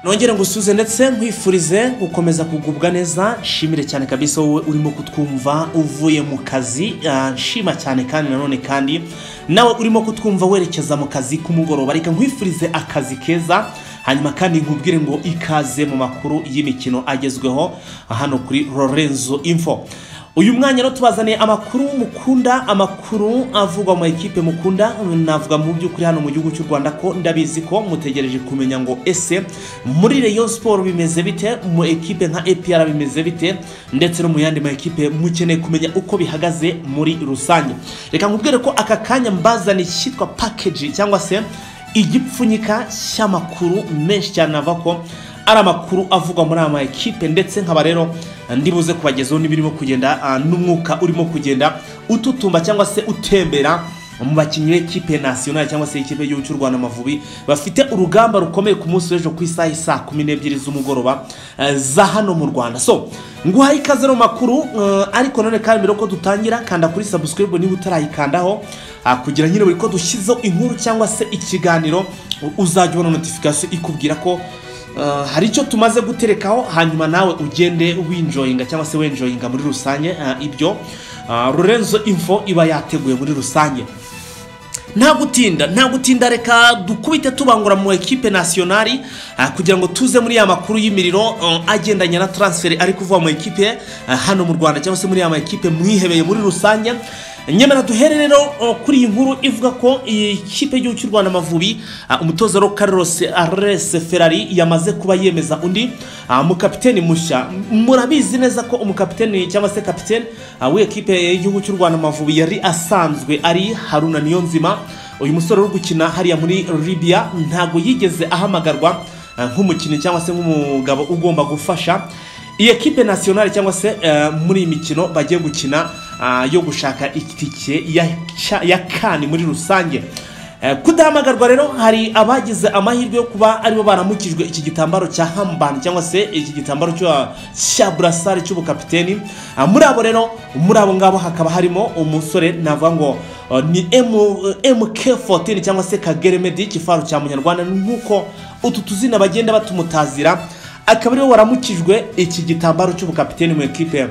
nongere ngusuze ndetse nkwifurize gukomeza kugubwa neza nshimire cyane kabisa wowe urimo kutwumva uvuye mu kazi ah, nshima cyane kandi nanone kandi nawe urimo kutwumva werekeza mu kazi k'umugoroba reka nkwifurize akazi keza hanyuma kandi nkubwire ngo ikaze mu makuru y'imikino agezweho hano kuri Lorenzo Info uyu mwanya rero tubazaniye amakuru mukunda amakuru avugwa mu ekipe mukunda navuga mu by'ukuri hano mu gihugu cy'u Rwanda ko ndabizi ko mutegereje kumenya ngo ese muri Rayon Sport bimeze bite mu ekipe nka APR bimeze bite ndetse no mu yandi ma ekipe mukeneye kumenya uko bihagaze muri rusange reka nkubwire ko aka kanya mbazaniye cyitwa package cyangwa se igipfunyika cy'amakuru menshi cyane ava ko ari amakuru avugwa muri ama ekipe ndetse nkaba rero ndi buze kubagezaho n'ibirimo kugenda ah, n'umwuka urimo kugenda ututumba cyangwa se utembera mu bakinnyi b'ekipe nasiyonari cyangwa se ikipe y'igihugu cy'u Rwanda Amavubi bafite urugamba rukomeye ku munsi w'ejo ku isaha isa kumi n'ebyiri z'umugoroba eh, za hano mu Rwanda so nguhaye ikaze no mu makuru eh, ariko none kandi mbere ko dutangira kanda kuri subscribe niba utarayikandaho ah, kugira nyine buri ko dushyizeho inkuru cyangwa se ikiganiro uzajya ubona notification ikubwira ko Uh, hari icyo tumaze guterekaho hanyuma nawe ugende winjoyinga cyangwa se wenjoyinga muri rusange uh, ibyo uh, Lorenzo Info iba yateguye muri rusange nta gutinda nta gutinda reka dukubite tubangura mu ekipe nasiyonari ah, kugira ngo tuze muri ya makuru y'imiriro um, agendanye na transferi ari kuvuga mu ekipe ah, hano mu rwanda cyangwa se muri ya ma ekipe mwihebeye muri rusange nyamara duhere rero uh, kuri iyi nkuru ivuga ko iyi kipe y'igihugu cy'u rwanda amavubi ah, umutoza rero carlos ares ferrari yamaze kuba yemeza undi ah, mukapiteni mushya murabizi neza ko umukapiteni cyangwa se kapiteni ah, w'ikipe y'igihugu cy'u rwanda amavubi yari asanzwe ari haruna niyonzima uyu musore uri gukina hariya muri libya ntabwo yigeze ahamagarwa ah, nk'umukinnyi cyangwa se nk'umugabo ugomba gufasha iyi ekipe nasiyonari cyangwa se eh, muri iyi mikino bagiye gukina ah, yo gushaka itike ya, ca- ya kane muri rusange Eh, kudahamagarwa rero hari abagize amahirwe yo kuba aribo baramukijwe iki gitambaro cya hambani cyangwa se iki gitambaro cyo- cya burasari cy'ubukapiteni Ah, muri abo rero muri abo ngabo hakaba harimo umusore navuga ngo eh, ni M- mk14 cyangwa se kagere medi ikifaru cya munyarwanda nk'uko utu tuzina bagenda batumutazira akaba ariwe waramukijwe iki gitambaro cy'ubukapiteni mu ekipe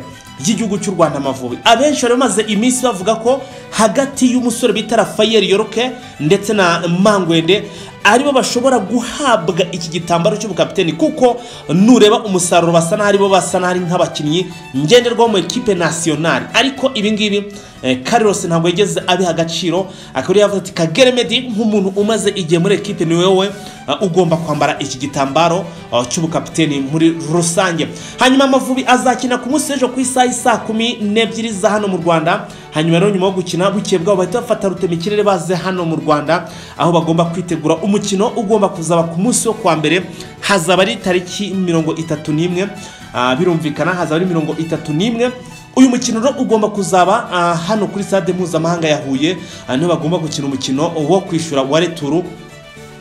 y'igihugu cy'u Rwanda Amavubi abenshi bari bamaze iminsi bavuga ko hagati y'umusore bita Rafael Yoroke ndetse na Mangwende aribo bashobora guhabwa iki gitambaro cy'ubukapiteni kuko nureba umusaruro basa n'aho aribo basa n'aho ari nk'abakinnyi ngenderwaho mu ekipe nasiyonari ariko ibi ngibi eh, Carlos ntabwo yigeze abiha agaciro akaba ariyo yavuze ati Kagere Medi nk'umuntu umaze igihe muri ekipe ni wowe Uh, ugomba kwambara iki gitambaro uh, cy'ubukapiteni muri rusange hanyuma amavubi azakina ku munsi w'ejo ku isaha isa kumi n'ebyiri za hano mu rwanda hanyuma rero nyuma yo gukina bukeye bwabo bahita bafata rutema ikirere baze hano mu rwanda aho bagomba kwitegura umukino ugomba kuzaba ku munsi wo kwa mbere hazaba ari tariki mirongo itatu n'imwe uh, birumvikana hazaba ari mirongo itatu n'imwe uyu mukino rero ugomba kuzaba ah, hano kuri stade mpuzamahanga ya huye ah, niho bagomba gukina umukino wo kwishyura wa returu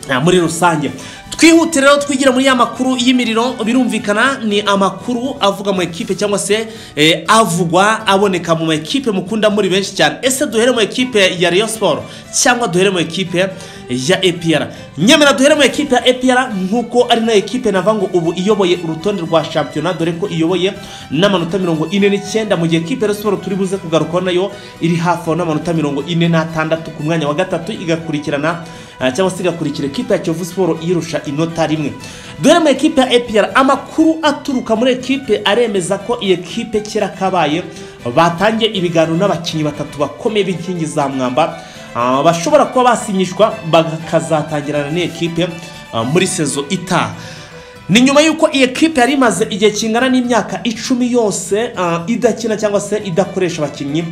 ah, muri rusange twihute rero twigira muri ya makuru y'imiriro birumvikana ni amakuru avuga mu ekipe cyangwa se eh, avugwa aboneka mu ekipe mukunda muri benshi cyane ese duhere mu ekipe ya Rayon Sport cyangwa duhere mu ekipe ya APR nyemera duhere mu ekipe ya APR nkuko ari na ekipe navuga ngo ubu iyoboye urutonde rwa shampiyona dore ko iyoboye n'amanota mirongo ine n'icyenda mu gihe ekipe ya Rayon Sport turi buze kugarukaho nayo iri hafi aho n'amanota mirongo ine n'atandatu ku mwanya wa gatatu igakurikirana ah, cyangwa se igakurikira ekipe ya Kiyovu Sport yirusha inota rimwe dore mu ekipe ya APR amakuru aturuka muri ekipe aremeza ko iyi ekipe kera kabaye batangiye ibiganiro n'abakinnyi batatu bakomeye b'inkingi za mwamba ah, bashobora kuba basinyishwa bakazatangirana n'ikipe muri sezo itaha ni nyuma y'uko iyi ekipe yari imaze igihe kingana n'imyaka icumi yose ah, idakina cyangwa se idakoresha abakinnyi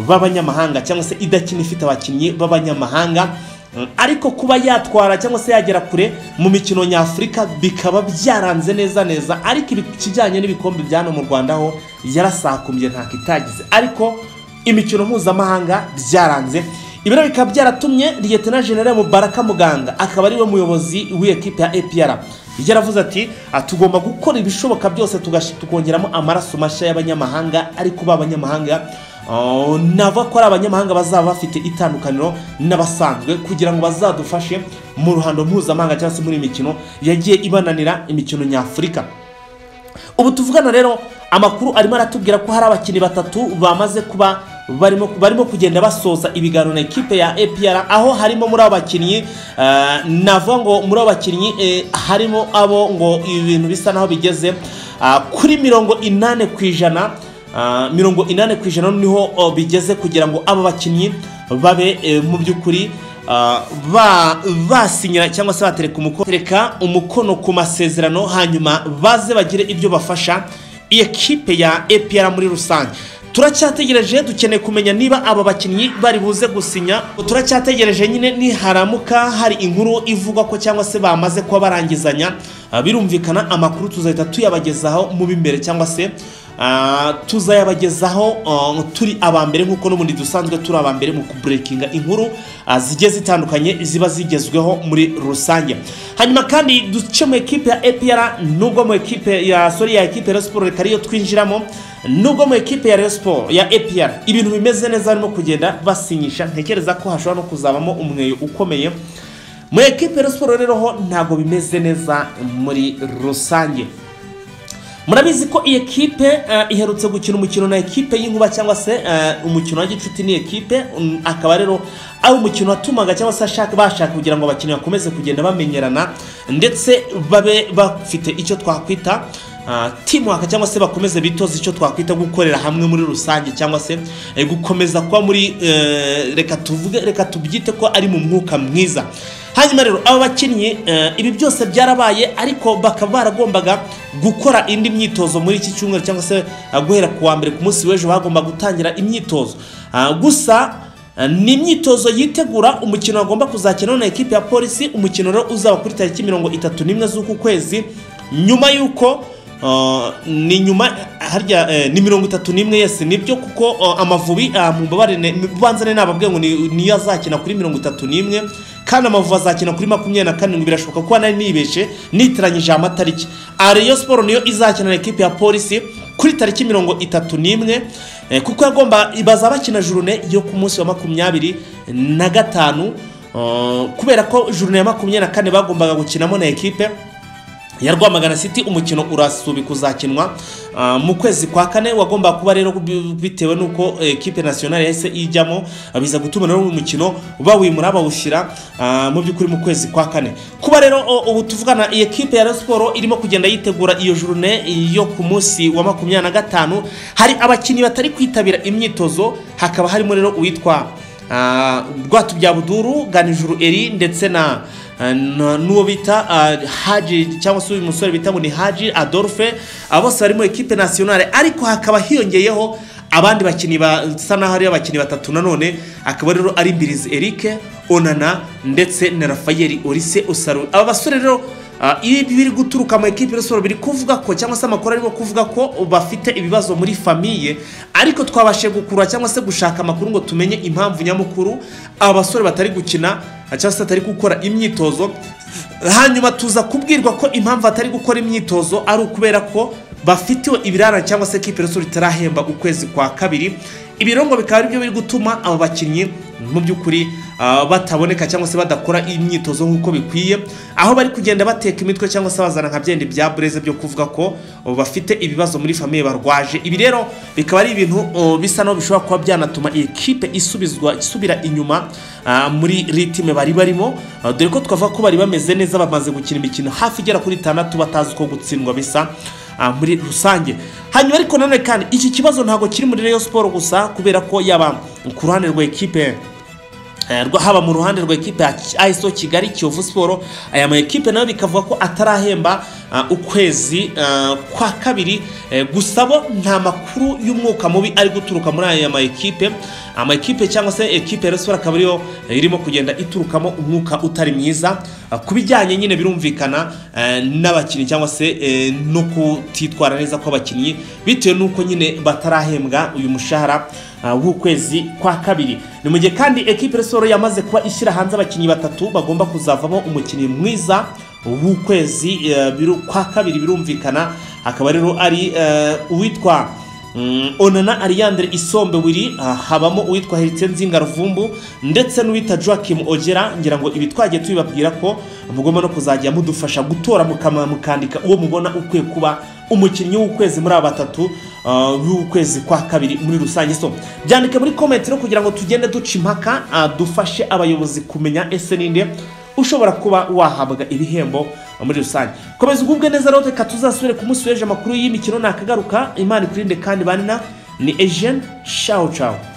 b'abanyamahanga cyangwa se idakina ifite abakinnyi b'abanyamahanga Mm, ariko kuba yatwara cyangwa se yagera kure mu mikino nyafurika bikaba byaranze neza neza ariko ibi- ikijyanye n'ibikombe bya hano mu rwanda ho yarasakumbye ntako itagize ariko imikino mpuzamahanga byaranze ibiro bikaba byaratumye liyetena generale mubaraka muganga akaba ariwe muyobozi w'ikipe ya apr yaravuze ati "Ah, tugomba gukora ibishoboka byose tugash- tukongeramo amaraso mashya y'abanyamahanga ariko ba banyamahanga Oh, nava ko ari abanyamahanga bazaba bafite itandukaniro n'abasanzwe kugira ngo bazadufashe mu ruhando mpuzamahanga cyangwa se muri iyi mikino yagiye ibananira imikino nyafurika ubu tuvugana rero amakuru arimo aratubwira ko hari abakinnyi batatu bamaze kuba barimo barimo kugenda basoza ibiganiro na ekipe ya APR aho harimo muri abo bakinnyi eh, navuga ngo muri abo bakinnyi eh, harimo abo ngo ibintu bisa naho bigeze ah, kuri mirongo inane ku ijana ah, mirongo inane ku ijana niho oh, bigeze kugira ngo abo bakinnyi babe eh, mu by'ukuri ah, ba- basinyira cyangwa se batereka umuko- batereka umukono ku masezerano hanyuma baze bagire ibyo bafasha iyi ekipe ya APR muri rusange turacyategereje dukeneye kumenya niba aba bakinnyi bari buze gusinya turacyategereje nyine niharamuka hari inkuru ivugwa ko cyangwa se bamaze kuba barangizanya Ah, birumvikana amakuru tuzahita tuyabagezaho mu b'imbere cyangwa se ah, tuzayabagezaho ah, turi aba mbere nk'uko n'ubundi dusanzwe turi aba mbere mu kuburekinga inkuru ah, zigiye zitandukanye ziba zigezweho muri rusange hanyuma kandi duce mu ekipe ya APR nubwo mu ekipe ya sorry ya ekipe ya Rayon Sports reka ariyo twinjiramo nubwo mu ekipe ya Rayon Sports ya APR ibintu bimeze neza barimo kugenda basinyisha ntekereza ko hashobora no kuzabamo umweyo ukomeye mu ekipe ya Rayon Sports rero ho ntabwo bimeze neza muri rusange murabizi ko iyi ekipe eh, iherutse gukina umukino na ekipe y'inkuba cyangwa se eh, umukino wa gicuti ni ekipe mm, akaba rero ari umukino watumaga cyangwa se ashaka bashaka kugira ngo abakinnyi bakomeze kugenda bamenyerana ndetse babe bafite icyo twakwita ah, teamwork cyangwa se bakomeze bitoza icyo twakwita gukorera hamwe muri rusange cyangwa se eh, gukomeza kuba muri eh, reka tuvuge reka tubyite ko ari mu mwuka mwiza hanyuma rero aba bakinnyi eh, ibi byose byarabaye ariko bakaba baragombaga gukora indi myitozo muri iki cyumweru cyangwa se ah, guhera ku wa mbere ku munsi w'ejo bagomba gutangira imyitozo Ah, gusa Uh, ni imyitozo yitegura umukino agomba kuzakina na ekipe ya polisi umukino rero uzaba kuri tariki mirongo itatu n'imwe z'uku kwezi nyuma y'uko uh, ni nyuma harya eh, ni mirongo itatu n'imwe yes nibyo kuko uh, amavubi uh, mumbabarire banzane nababwiye ngo ni- niyo azakina kuri mirongo itatu n'imwe kandi amavubi azakina kuri makumyabiri na karindwi birashoboka kuba nari nibeshe nitiranyije aya matariki aha Rayon Sport niyo izakina na ekipe ya polisi kuri tariki mirongo itatu n'imwe eh, kuko yagomba bazaba bakina jurune yo ku munsi wa makumyabiri na gatanu eh, kubera ko jurune ya makumyabiri na kane bagombaga gukinamo na ekipe ya Rwamagana City umukino urasubi kuzakinwa ah, mu kwezi kwa kane wagomba kuba rero bi- bitewe nuko eh, ekipe nationale yahise ijyamo ah, biza gutuma rero uyu mukino bawimura bawushyira ah, mu by'ukuri mu kwezi kwa kane kuba rero o- ubu tuvugana iyi ekipe ya Rayon Sports irimo kugenda yitegura iyo journée yo ku munsi wa makumyabiri na gatanu hari abakinnyi batari kwitabira imyitozo hakaba harimo rero uwitwa Ah, Rwatubyabuduru Ganijuru Eri ndetse na na- n'uwo bita ah, Haji cyangwa se uyu musore bita ngo ni Haji Adolphe abo bose bari muri ekipe nationale ariko hakaba hiyongeyeho abandi bakinnyi basa naho ari abakinnyi batatu nanone akaba rero ari Mbirizi Eric Onana ndetse na Rafael Olise Osaru aba basore rero Ah, ibi biri guturuka mu ekipe y'urusoro biri kuvuga ko cyangwa se amakuru arimo kuvuga ko bafite ibibazo muri famiye ariko twabashije gukurura cyangwa se gushaka amakuru ngo tumenye impamvu nyamukuru aba basore batari gukina ah, cyangwa se batari gukora imyitozo hanyuma tuza kubwirwa ko impamvu batari gukora imyitozo ari ukubera ko bafitiwe ibirarane cyangwa se ekipe y'urusoro itarahemba ukwezi kwa kabiri ibirongo bikaba ari byo biri gutuma aba bakinnyi mu by'ukuri ah, bataboneka cyangwa se badakora imyitozo nk'uko bikwiye aho bari kugenda bateka imitwe cyangwa se bazana nka byende bya bureze byo kuvuga ko oh, bafite ibibazo muri famiye barwaje ibi rero bikaba ari ibintu oh, bisa naho bishobora kuba byanatuma iyi kipe isubizwa isubira inyuma ah, muri ritime bari barimo ah, dore ko twavuga ko bari bameze neza bamaze gukina imikino hafi igera kuri itandatu batazi uko gutsindwa bisa ah, muri rusange hanyuma ariko nanone kandi iki kibazo ntabwo kiri muri Rayon Sport gusa kubera ko yaba ku ruhande rwa ekipe Eh, rwa- haba mu ruhande rwa ekipe ya Ki- ASO Kigali Kiyovu Sport aya ma ekipe nayo bikavuga ko atarahemba ah, ukwezi ah, kwa kabiri eh, gusa bo nta makuru y'umwuka mubi ari guturuka muri aya ma ekipe ama ekipe cyangwa se ekipe ya Rayon Sport akaba ariyo eh, irimo kugenda iturukamo umwuka utari mwiza Ah, ku bijyanye nyine birumvikana eh, n'abakinnyi cyangwa se eh, no kutitwara neza kw'abakinnyi bitewe n'uko nyine batarahembwa uyu mushahara ah, w'ukwezi kwa kabiri ni mu gihe kandi ekipe resoro yamaze kuba ishyira hanze abakinnyi batatu bagomba kuzavamo umukinnyi mwiza w'ukwezi eh, biru- kwa kabiri birumvikana akaba rero ari eh, uwitwa Mm, onana Ariandre isombe wiri ah, habamo uwitwa Heritier Nzinga Ruvumbu ndetse n'uwita Joachim Ogera ngira ngo ibi twagiye tubibabwira ko mugomba no kuzajya mudufasha gutora mukama mukandika uwo mubona ukwiye kuba umukinnyi w'ukwezi muri aba batatu ah, w'ukwezi kwa kabiri muri rusange so byandike muri comment no kugira ngo tugende duca impaka ah, dufashe abayobozi kumenya ese ninde ushobora kuba wahabwa ibihembo muri rusange komeza ugubwe neza rero reka tuzasubire ku munsi w'ejo amakuru y'imikino nakagaruka imana ikurinde kandi banina ni ejeni shawu shawu